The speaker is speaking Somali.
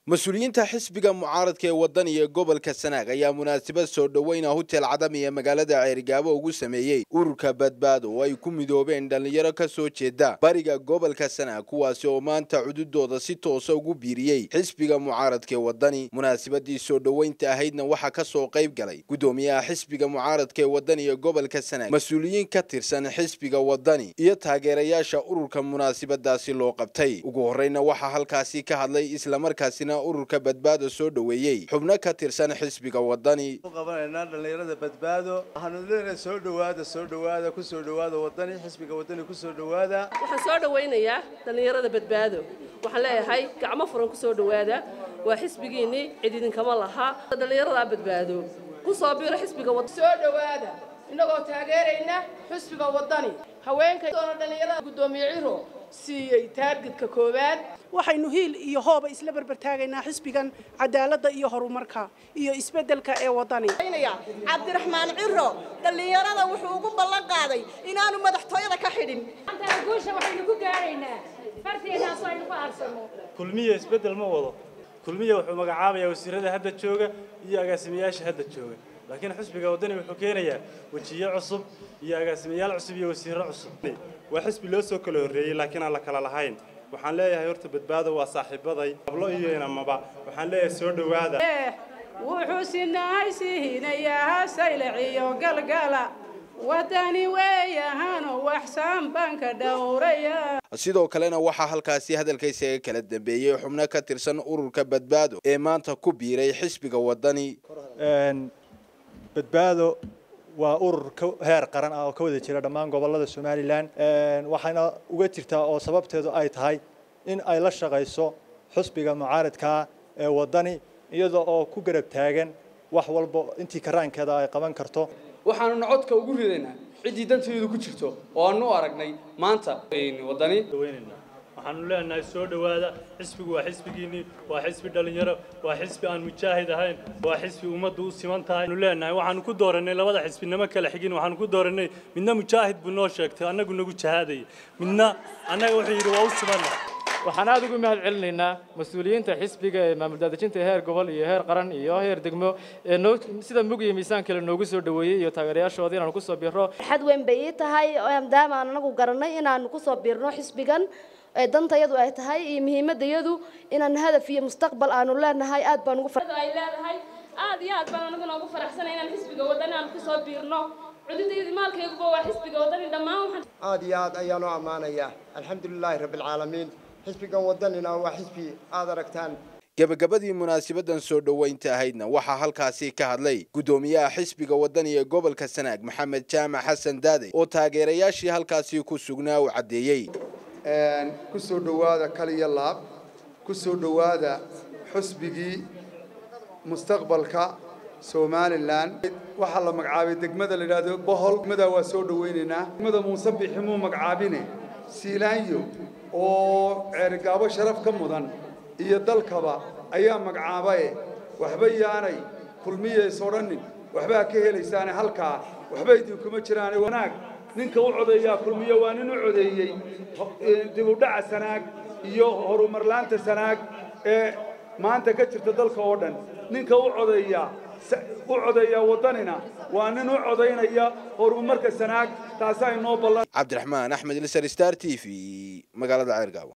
mas-uuliyiinta xisbiga mucaaradka ee waddan iyo gobolka sanaag ayaa munaasabad soo dhoweyna hotel cadam iyo magaalada ceerigaabo ugu sameeyey ururka badbaado oo ay ku midoobeen dhallinyaro ka soo jeeda bariga gobolka sanaag kuwaasi oo maanta cududooda si toosa ugu biiriyey xisbiga mucaaradka ee waddani munaasabadii soo dhoweynta ahaydna waxaa ka soo qayb galay guddoomiyaha xisbiga mucaaradka ee waddan iyo gobolka sanaag mas-uuliyiin ka tirsan xisbiga waddani iyo taageerayaasha ururka munaasabadaasi loo qabtay ugu horreyna waxaa halkaasi ka hadlay islamarkaasina ururka badbaado soo dhoweeyey xubno ka tirsan xisbiga waddani qabanaynaa dhallinyarada badbaado waxaanu leenahay soo dhowaada soo dhowaada ku soo dhowaada waddani xisbiga waddani ku soo dhowaada waxaan soo dhawaynayaa dhallinyarada badbaado waxaan leeyahay gacmo furan ku soo dhowaada waa xisbigiinnii cid idinkama laha dhallinyaradaa badbaado ku soo biiro xisbiga soo dhowaada innagoo taageerayna xisbiga waddani haweenka doona dhallinyarada guddoomiye ciro siiyey taargetka koowaad waxaynu hiil iyo hooba isla berbertaagaynaa xisbigan cadaaladda iyo horumarka iyo isbeddelka ee waddani cabdiraxmaan ciro dhallinyarada wuxuu ugu ballan qaaday inaanu madaxtooyada ka xidhin guusha waxaynu ku gaaraynaa farteenaas aynu ku aarsano kulmiya isbeddel ma wado kulmiya wuxuu magacaabayaa wasiirada hadda jooga iyo agaasimayaasha hadda jooga laakiin xisbiga waddani wuxuu keenayaa wejiyo cusub iyo agaasimayaal cusub iyo wasiirro cusub waa xisbi loo soo kala horreeyey laakiin aan la kala lahayn waxaan leeyahay horta badbaado waa saaxiibaday hablo iyo inamaba waxaan leeyahay soo dhowaada wuxuu sinahay siihinayaa saylaciyo galgala waddani weeyahano waxsaan baanka dhowraya sidoo kalena waxaa halkaasi hadalka isaga kala dambeeyey xubno ka tirsan ururka badbaado ee maanta ku biiray xisbiga waddani badbaado waa urur heer qaran ah oo ka wada jira dhammaan gobollada somalilan waxayna uga jirtaa oo sababteedu ay tahay in ay la shaqayso xusbiga mucaaradkaa ee waddani iyada oo ku garab taagan wax walba intii karaankeeda ay qaban karto waxaanuna codka ugu ridaynaa ciddii danteedu ku jirto oo aanu aragnay maanta waddani waxaanu leenahay soo dhowaada xisbigu waa xisbigiinnii waa xisbi dhallinyaro waa xisbi aan mujaahid ahayn waa xisbi ummaddu u siman tahay anu leenahay waxaanu ku dooranay labada xisbinimo kala xigin waxaanu ku dooranay midna mujaahid buu noo sheegtay annagu nagu jahaadayay midna annaga wuxuu yidhi waa u simanna waxaan aad ugu mahad celinaynaa mas-uuliyiinta xisbiga ee maamul daadejinta heer gobol iyo heer qaran iyo heer degmo ee noo sida mug iyo miisaan kale noogu soo dhoweeyey iyo taageerayaashooda inaanu kusoo biirno xad weyn bay ii tahay maadaama aan anagu garanay inaanu kusoo biirno xisbigan ee dantayadu ay tahay iyo muhiimadayadu inaan hadaf iyo mustaqbal aanu leenahay aad baan ugu ay leedahay aad iyo aad baan anaguna ugu faraxsanay inaan xisbiga waddani aan kusoo biirno cududaydi maalkayguba waa xisbiga waddani dhammaan waxaan aad iyo aad ayaan u ammaanayaa alxamdulilaahi rabbilcaalamiin xisbigan waddanina waa xisbi aad aragtaan gebagabadii munaasabadan soo dhoweynta ahaydna waxaa halkaasi ka hadlay guddoomiyaha xisbiga waddani ee gobolka sanaag maxamed jaamac xasan daade oo taageerayaashii halkaasi ku sugnaa uu caddeeyey ku soo dhowaada kaliya laab ku soo dhowaada xusbigii mustaqbalka somalilan waxaa la magacaabay degmada la yidhaahdo bohol degmada waa soo dhoweynaynaa degmada muuse bixi muu magacaabine siilaanyo oo ceerigaabo sharaf ka mudan iyo dalkaba ayaa magacaabaye waxba yaanay kulmiyees odhanin waxbaa ka helaysaane halkaa waxba idinkuma jiraane wanaag ninka u codeeyaa kulmiye waa nin u codeeyey dibudhaca sanaag iyo horumarlaanta sanaag ee maanta ka jirta dalka oo dhan ninka u codeeyaa u codeeyaa waddanina waa nin u codaynaya horumarka sanaag taasaa inoo ballan cabdiraxmaan axmed lisar star t v magaalada ceergaabo